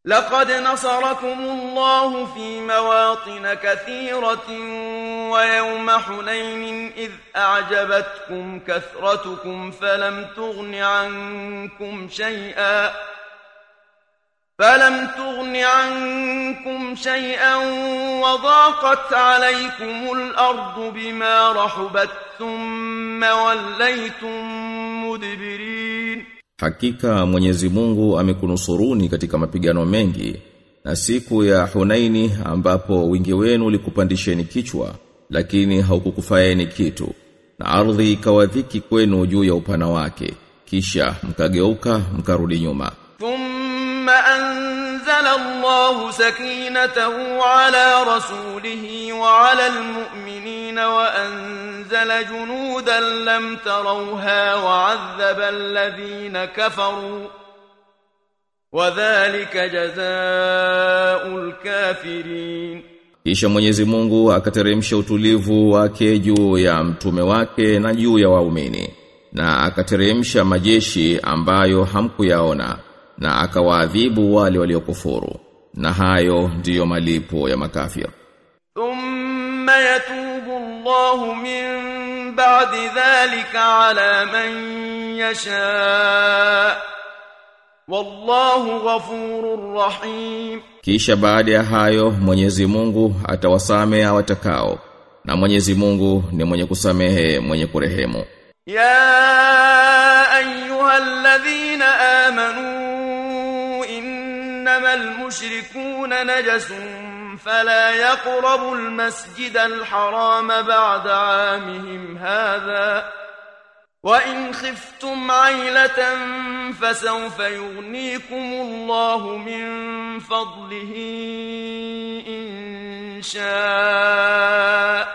لقد نصركم الله في مواطن كثيرة ويوم حنين إذ أعجبتكم كثرتكم فلم تغن عنكم شيئا فلم تغن عنكم شيئا وضاقت عليكم الأرض بما رحبت ثم وليتم مدبرين Hakika Mwenyezi Mungu amekunusuruni katika mapigano mengi na siku ya Hunaini ambapo wingi wenu ulikupandisheni kichwa lakini haukukufaeni kitu na ardhi ikawadhiki kwenu juu ya upana wake kisha mkageuka mkarudi nyuma ثم أنزل الله سكينته على رسوله وعلى المؤمنين وأنزل جنودا لم تروها وعذب الذين كفروا وذلك جزاء الكافرين Kisha Mwenyezi Mungu akateremsha utulivu wake juu ya mtume wake na juu ya waumini na akateremsha majeshi ambayo hamkuyaona na akawaadhibu wale waliokufuru na hayo ndiyo malipo ya makafir ثم يتوب الله من بعد ذلك على من يشاء والله غفور رحيم Kisha baada ya hayo Mwenyezi Mungu atawasamea watakao na Mwenyezi Mungu ni mwenye kusamehe mwenye kurehemu يا أيها الذين آمنوا إنما المشركون نجس فلا يقربوا المسجد الحرام بعد عامهم هذا وإن خفتم عيلة فسوف يغنيكم الله من فضله إن شاء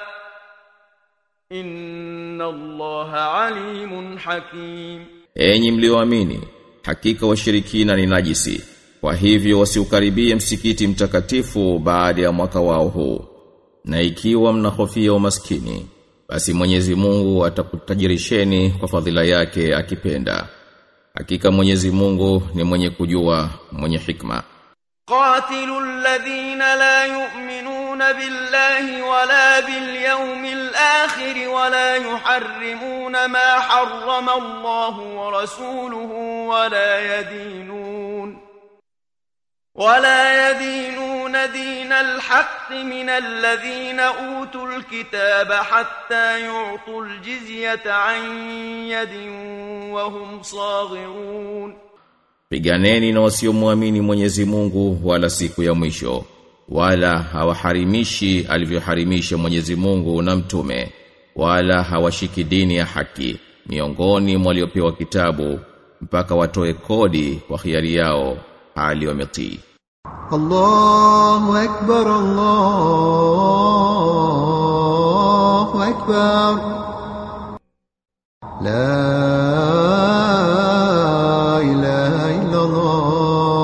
إن الله عليم حكيم Enyi mlioamini hakika washirikina ni najisi kwa hivyo wasiukaribie msikiti mtakatifu baada ya mwaka wao huu na ikiwa mnahofia umaskini basi Mwenyezi Mungu atakutajirisheni kwa fadhila yake akipenda hakika Mwenyezi Mungu ni mwenye kujua mwenye hikma قاتلوا الذين لا يؤمنون بالله ولا باليوم الآخر ولا يحرمون ما حرم الله ورسوله ولا يدينون ولا يدينون دين الحق من الذين أوتوا الكتاب حتى يعطوا الجزية عن يد وهم صاغرون Piganeni na wasiomwamini Mwenyezi Mungu wala siku ya mwisho wala hawaharimishi alivyoharimisha Mwenyezi Mungu na mtume wala hawashiki dini ya haki miongoni mwa waliopewa kitabu mpaka watoe kodi kwa hiari yao hali wametii الله أكبر الله أكبر لا إله إلا الله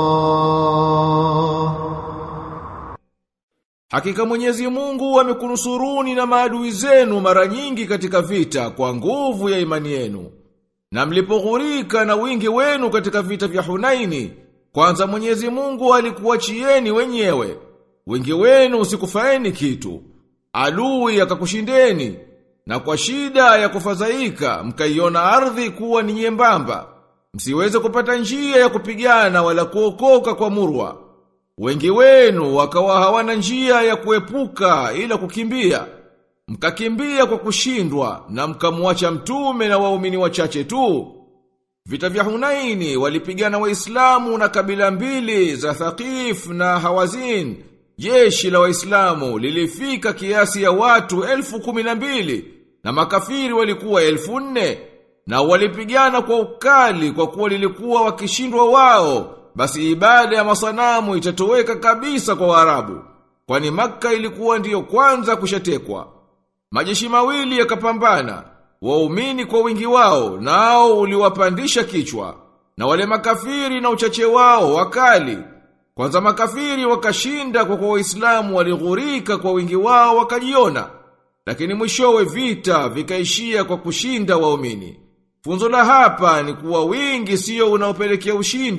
Hakika Mwenyezi Mungu amekunusuruni na maadui zenu mara nyingi katika vita kwa nguvu ya imani yenu. Na mlipoghurika na wingi wenu katika vita vya Hunaini, kwanza Mwenyezi Mungu alikuachieni wenyewe. Wingi wenu usikufaeni kitu. Adui akakushindeni na kwa shida ya kufadhaika mkaiona ardhi kuwa ni nyembamba. Msiweze kupata njia ya kupigana wala kuokoka kwa murwa. Wengi wenu wakawa hawana njia ya kuepuka ila kukimbia. Mkakimbia kwa kushindwa na mkamwacha mtume na waumini wachache tu. Vita vya Hunaini walipigana Waislamu na kabila mbili za Thaqif na Hawazin. Jeshi la Waislamu lilifika kiasi ya watu elfu kumi na mbili na makafiri walikuwa elfu nne na walipigana kwa ukali kwa kuwa lilikuwa wakishindwa wao basi ibada ya masanamu itatoweka kabisa kwa Waarabu kwani Makka ilikuwa ndiyo kwanza kushatekwa majeshi mawili yakapambana waumini kwa wingi wao nao uliwapandisha kichwa na wale makafiri na uchache wao wakali kwanza makafiri wakashinda kwa kwa waislamu walighurika kwa wingi wao wakajiona lakini mwishowe vita vikaishia kwa kushinda waumini funzo la hapa ni kuwa wingi sio unaopelekea ushindi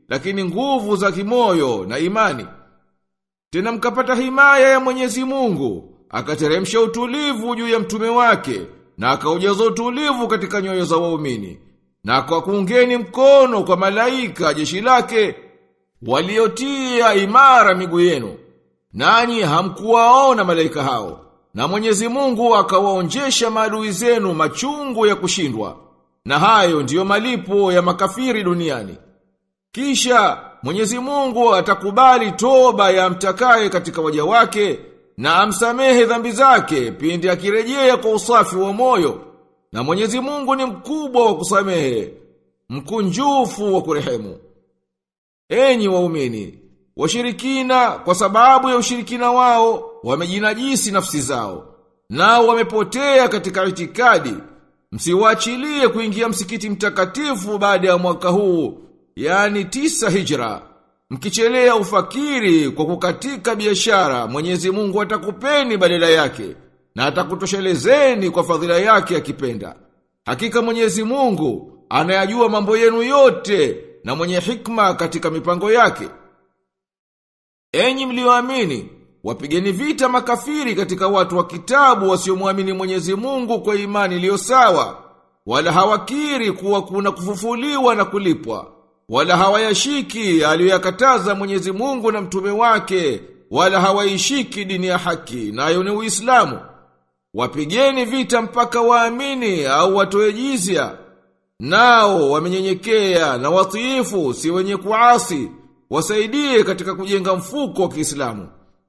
lakini nguvu za kimoyo na imani. Tena mkapata himaya ya Mwenyezi Mungu, akateremsha utulivu juu ya mtume wake na akaujaza utulivu katika nyoyo za waumini. Na kwa kuungeni mkono kwa malaika jeshi lake waliotia imara miguu yenu. Nanyi hamkuwaona malaika hao. Na Mwenyezi Mungu akawaonjesha maadui zenu machungu ya kushindwa. Na hayo ndiyo malipo ya makafiri duniani. Kisha Mwenyezi Mungu atakubali toba ya mtakaye katika waja wake na amsamehe dhambi zake pindi akirejea kwa usafi wa moyo. Na Mwenyezi Mungu ni mkubwa wa kusamehe, mkunjufu wa kurehemu. Enyi waumini, washirikina kwa sababu ya ushirikina wao wamejinajisi nafsi zao. Nao wamepotea katika itikadi. Msiwaachilie kuingia msikiti mtakatifu baada ya mwaka huu, yani tisa hijra. Mkichelea ufakiri kwa kukatika biashara, Mwenyezi Mungu atakupeni badala yake na atakutoshelezeni kwa fadhila yake akipenda. Hakika Mwenyezi Mungu anayajua mambo yenu yote na mwenye hikma katika mipango yake. Enyi mlioamini, wapigeni vita makafiri katika watu wa kitabu wasiomwamini Mwenyezi Mungu kwa imani iliyo sawa, wala hawakiri kuwa kuna kufufuliwa na kulipwa, wala hawayashiki aliyoyakataza Mwenyezi Mungu na mtume wake, wala hawaishiki dini ya haki, nayo ni Uislamu. Wapigeni vita mpaka waamini au watoe jizya. Nao wamenyenyekea na watiifu si wenye kuasi, wasaidie katika kujenga mfuko wa Kiislamu.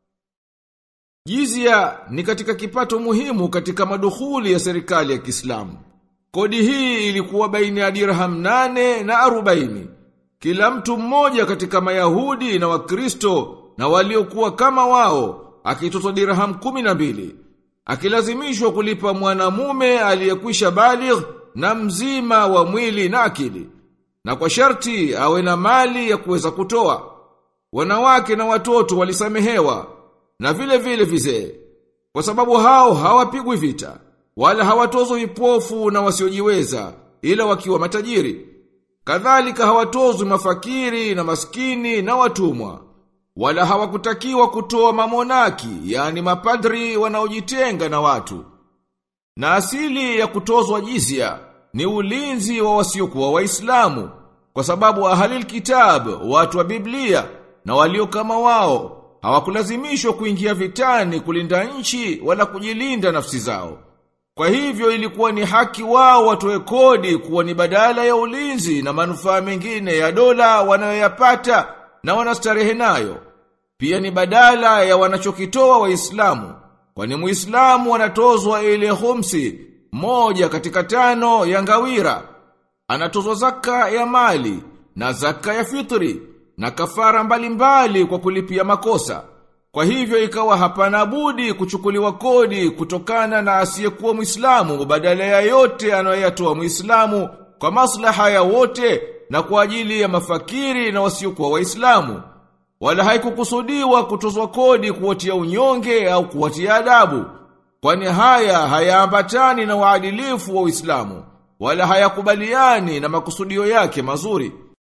Jizya ni katika kipato muhimu katika madukhuli ya serikali ya Kiislamu. Kodi hii ilikuwa baina ya dirham nane na arobaini. Kila mtu mmoja katika Mayahudi na Wakristo na waliokuwa kama wao akitozwa dirham kumi na mbili. Akilazimishwa kulipa mwanamume aliyekwisha baligh na mzima wa mwili na akili. Na kwa sharti awe na mali ya kuweza kutoa. Wanawake na watoto walisamehewa na vile vile vizee. Kwa sababu hao hawapigwi vita, wala hawatozwi vipofu na wasiojiweza, ila wakiwa matajiri. Kadhalika hawatozwi mafakiri na maskini na watumwa. Wala hawakutakiwa kutoa mamonaki, yani mapadri wanaojitenga na watu. Na asili ya kutozwa jizya ni ulinzi wa wasiokuwa waislamu kwa sababu ahalil kitab, watu wa Biblia na walio kama wao hawakulazimishwa kuingia vitani kulinda nchi wala kujilinda nafsi zao. Kwa hivyo ilikuwa ni haki wao watoe kodi kuwa ni badala ya ulinzi na manufaa mengine ya dola wanayoyapata na wanastarehe nayo. Pia ni badala ya wanachokitoa waislamu kwani muislamu anatozwa ile humsi moja katika tano ya ngawira. Anatozwa zaka ya mali na zaka ya fitri na kafara mbalimbali mbali kwa kulipia makosa. Kwa hivyo ikawa hapana budi kuchukuliwa kodi kutokana na asiyekuwa Muislamu badala ya yote anayoyatoa Muislamu kwa maslaha ya wote na kwa ajili ya mafakiri na wasiokuwa Waislamu. Wala haikukusudiwa kutozwa kodi kuwatia unyonge au kuwatia adabu. Kwani haya hayaambatani na uadilifu wa Uislamu wala hayakubaliani na makusudio yake mazuri.